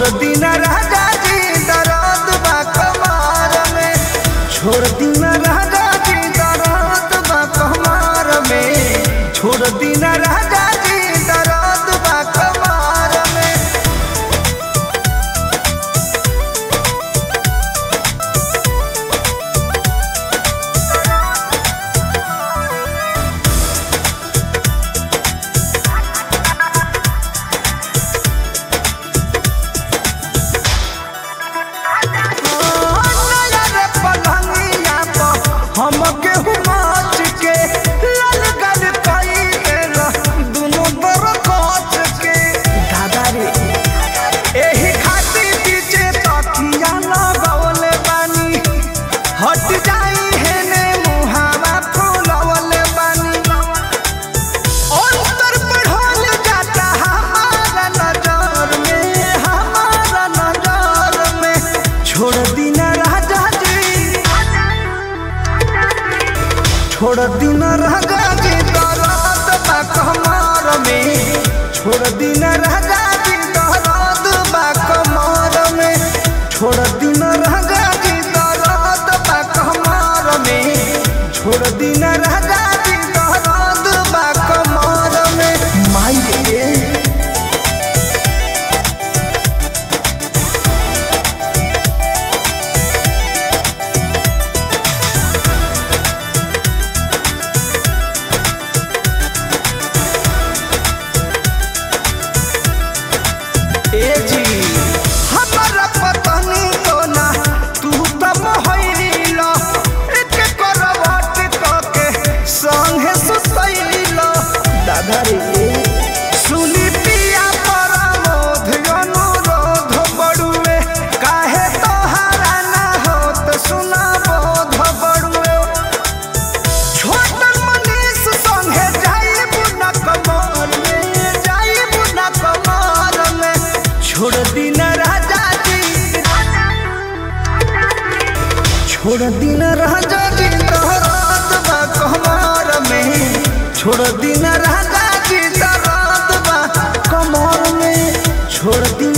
छोड़ दीना राजा जी दर्द बा कमार में छोड़ दीना राजा जी दर्द बा कमार में छोड़ दीना राजा जी दर्द बा कमार में नया पलंगिया पर हमके हुमाच के लाल गल कई देला दुनो बर कोच के दादा रे एही खातिर पीछे तकिया लगवले बानी हट जाई हेने मुहावा फुलवले बानी अंतर बढ़ल जाता हमारा नजर में हमारा नजर में छोड़ दीना राजा जी छोड़ दीना राजा जी दर्द बा कमर में छोड़ दीना राजा जी दर्द बा कमर में छोड़ दीना राजा जी दर्द बा कमर में छोड़ दीना राजा जी दर्द बा कमर में माई रे ए जी हमरा पतनी तो ना तू त मोहइला एक करवट कके संगे सुतइला दादा रे सुनी पिया परमोध अनुरोध बड़ुए काहे तोहारा ना होत सुना बोध बड़ुए छोटन मनीष संगे जाइब न कमर में जाइब न कमर में छोड़ दीना राजा जी छोड़ दीना राजा जी दर्द बा कमर में छोड़ दीना राजा जी दर्द बा कमर में छोड़ दीना